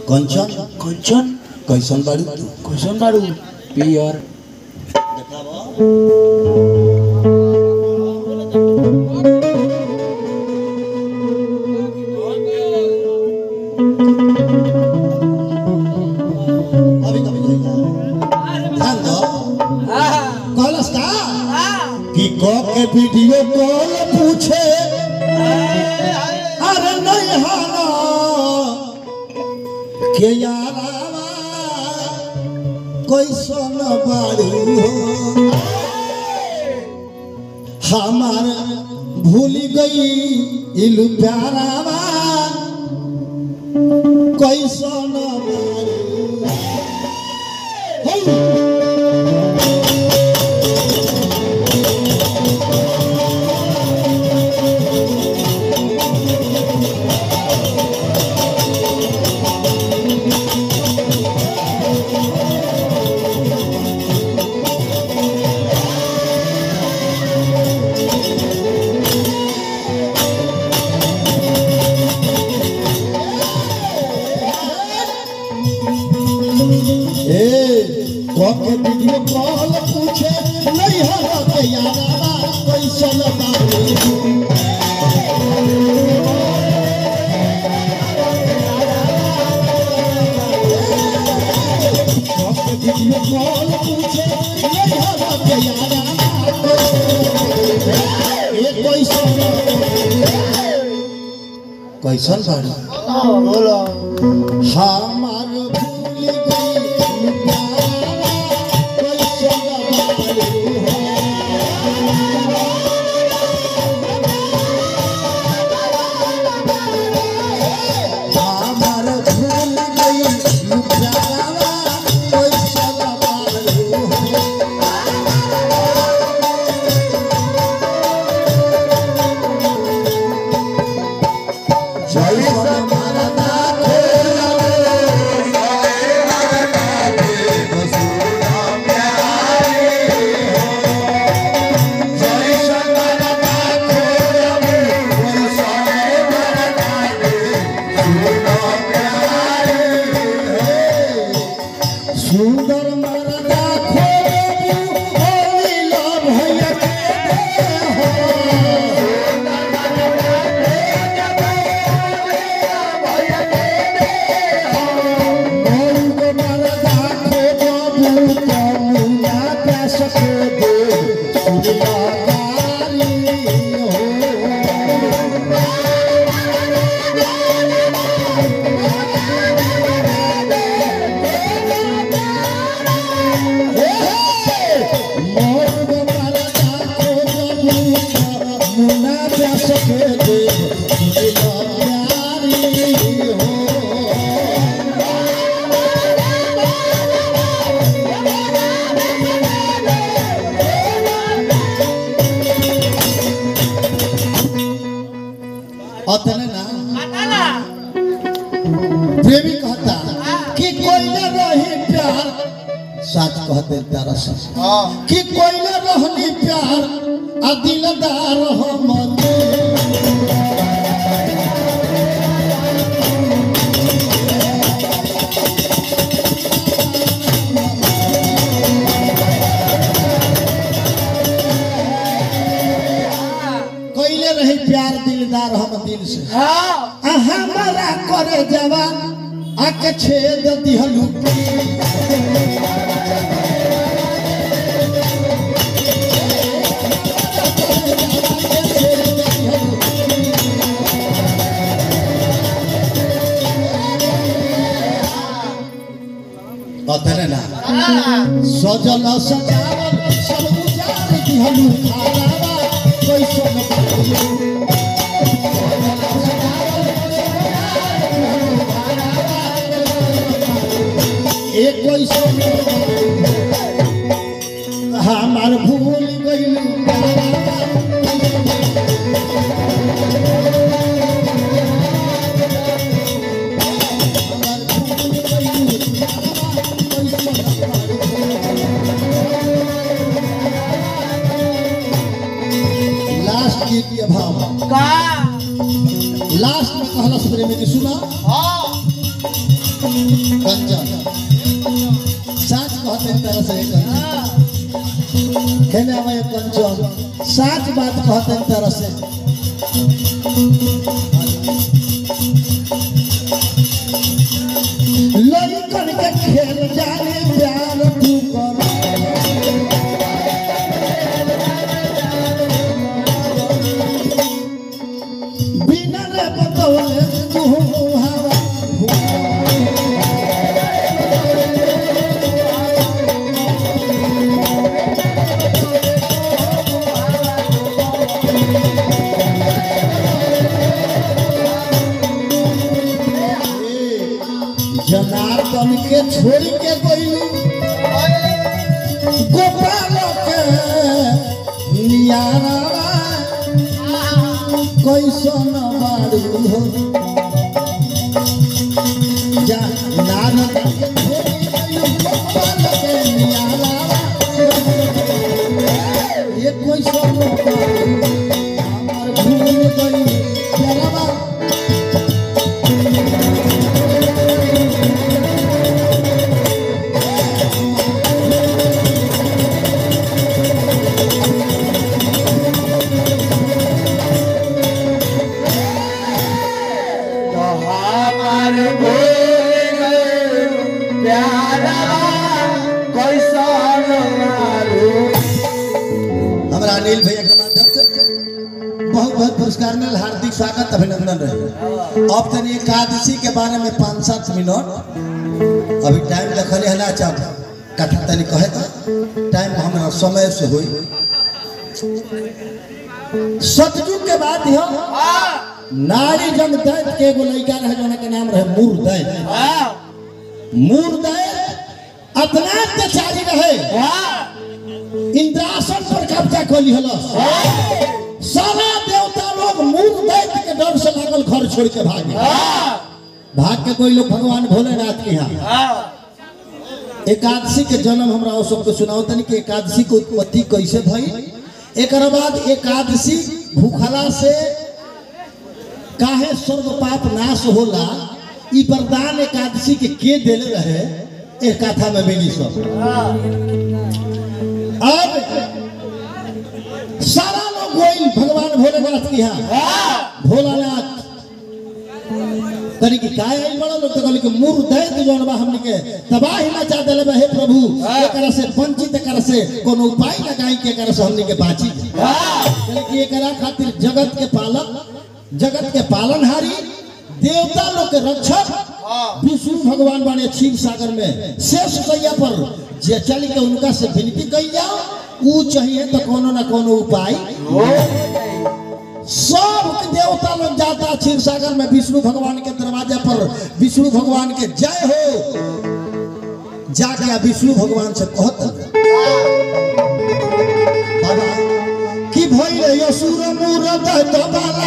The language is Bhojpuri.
कंचन कंचन कैसन बाड़ी तू कैसन बाड़ू पियर अभी कभी जाइए ध्यान दो कहलस का कि क के वीडियो कॉल पूछे अरे नहीं हाना के यारावा कैसन बाड़ी हो हमार भूल गई इलु प्यारावा कैसन बाड़ी हो ए कोके वीडियो कॉल पूछे नहीं हो के यारा कैसन बाड़ी कोके वीडियो कॉल पूछे नहीं हो के यारा ए कैसन कैसन बाड़ी बोलो हमार भूल गई प्यारा कैसन बाड़ी हो हमार भूल गई प्यारा कैसन बाड़ी हो जैसन मरदा सुंदर मरदा खोबू होली लव भैया के हो मौग मरदा खोबू कमुना प्यास के दे सुनिया गाली हो मौग मरदा खोबू कमुना प्यास के दे सुनिया गाली हो अतने ना प्रेमी कहता कि कोई न रही प्यार सच कहते तारा सच कि कोई न रहनी प्यार आ दिलदार हम कोइले रही प्यार दिलदार हम दिल से हाँ आ हमारा करे जवान आके छेद दिहलू अतने ना सजल सजावल सब उजार दिहलू खालावा कैसन बाड़ी एक कैसन हमार भूल गइल लास्ट गीत के भाव का लास्ट में कहला प्रेमी जी सुना हाँ कहते हैं तरह से लड़कन के खेल जाने प्यार तू कर बिना रे बतौले तू हवा जनार्दन के छोड़ के गई गोपाल के नियारा कैसन बारू हो जा नारद के छोड़ के गई गोपाल के नियारा ये कैसन बारू हमार भूल गई प्यारा तो हमार भूल गए प्यारा कैसन मारू हमारा अनिल भैया के माध्यम से बहुत बहुत पुरस्कार मिल हार्दिक स्वागत अभिनंदन रहे अब तनी एकादशी के बारे में पाँच सात मिनट अभी टाइम देखल है ना चाह कथा तनी कहे तो टाइम हमारा समय से हुई सतयुग के बाद यह नारी जंग दैत के एगो लड़का रहे जोना के नाम रहे मूर दैत मूर दैत अतना अत्याचारी रहे इंद्रासन पर कब्जा कर लिहल सारा देवता लोग मूल दैत के डर से लागल घर छोड़ के भागे भाग के कोई लोग भगवान भोलेनाथ के यहाँ एकादशी के जन्म हमरा और सबको सुनाओ तनी कि एकादशी के उत्पत्ति कैसे भई एक बाद एकादशी भूखला से काहे स्वर्ग पाप नाश होला ई वरदान एकादशी के के देले रहे एक कथा में मिली सब अब सारा लोग गोइल भगवान भोलेनाथ के यहाँ भोलानाथ तनी कि काय आई बड़ा लोग तो कहली कि मुर दैत जोन बा हमनी के तबाही मचा देले बा हे प्रभु एकरा से वंचित एकरा से कोनो उपाय लगाई के एकरा से हमनी के बाची कहली कि एकरा खातिर जगत के पालक जगत के पालनहारी देवता लोग के रक्षक विष्णु भगवान बने क्षीर सागर में शेष सैया पर जे चल के उनका से विनती कई जाओ ऊ चाहिए तो कोनो ना कोनो उपाय सब देवता लोग जाता क्षीर सागर में विष्णु भगवान के दरवाजे पर विष्णु भगवान के जय हो जाके आ विष्णु भगवान से कहत बाबा कि भइले असुर मूरत दबाल